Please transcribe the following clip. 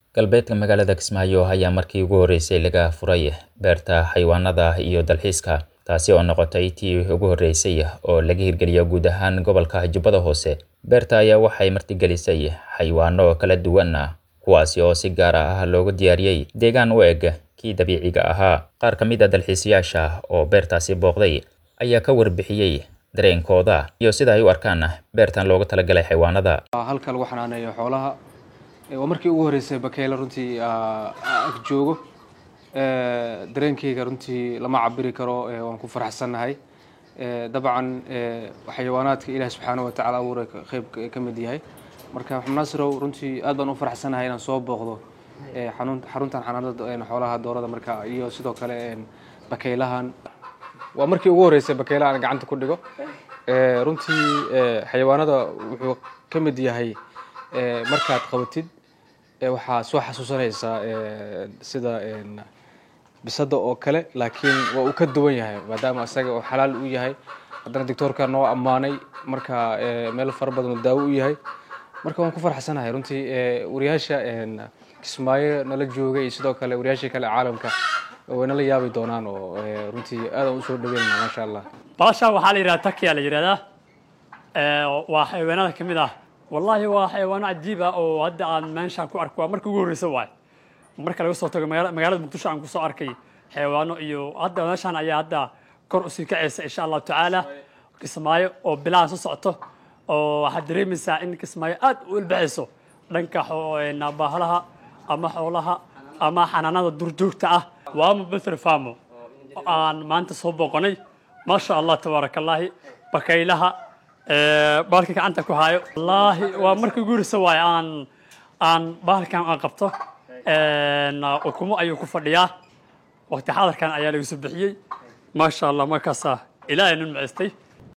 galbeedka magaalada kismaayo ayaa markii ugu horreysay laga furay beerta xayawaanada iyo dalxiiska taasi oo noqotay tii ugu horreysay oo laga hirgeliyo guud ahaan gobolka jubbada hoose beerta ayaa waxay martigelisay xayawaano kala duwan kuwaasi oo si gaar ah loogu diyaariyey deegaan u eg kii dabiiciga ahaa qaar ka mid a dalxiisayaasha oo beertaasi booqday ayaa ka warbixiyey dareenkooda iyo sida ay u arkaan beertan loogu talagalay xayawaanada halka lagu xanaaneeyo xoolaha waa markii ugu horreysay bakeyle runtii ag joogo dareenkeyga runtii lama cabiri karo waan ku faraxsannahay dabcan xayawaanaadka ilaah subxaana wa tacala abuuray qeyb ka mid yahay marka xubnaasirow runtii aad baan u faraxsannahay inaan soo booqdo xaruntan xanaanada xoolaha doorada marka iyo sidoo kale bakeylahan waa markii ugu horreysay bakeyle aan gacanta ku dhigo runtii xayawaanada wuxuu ka mid yahay markaad qabatid waxaa soo xasuusanaysaa sida bisada oo kale laakiin waa uu ka duwan yahay maadaama isaga oo xalaal u yahay haddana doctoorka noo ammaanay marka meel fara badan oo daawo u yahay marka waan ku farxsanahay runtii wariyaasha kismaayo nala joogay iyo sidoo kale wariyaashii kale caalamka way nala yaabi doonaan oo runtii aadaan usoo dhaweynana maasha allah baasha waxaa la yidhahda takiya la yidhahdaa waa xayawaanada ka mid ah wallaahi waa xayawaano cajiib ah oo hadda aan meeshaan ku arko waa marka ugu horreysa waay marka laga soo tago magaalada muqdisho aan kusoo arkay xayawaano iyo hadda meeshaan ayaa hadda kor usii kacaysa insha allahu tacaala kismaayo oo bilaha soo socoto oo waxaad dareemaysaa in kismaayo aad u ilbaxayso dhanka baahalaha ama xoolaha ama xanaanada durjoogta ah waama betr famo aan maanta soo booqanay maasha allah tabaaraka allaahi bakaylaha bahalka gacanta ku haayo wallaahi waa markii ugu horreysa waaye aan aan bahalkan aan qabto ukumo ayuu ku fadhiyaa waqti xadarkan ayaa laga soo bixiyey maasha allah markaasaa ilaahay nun maceystay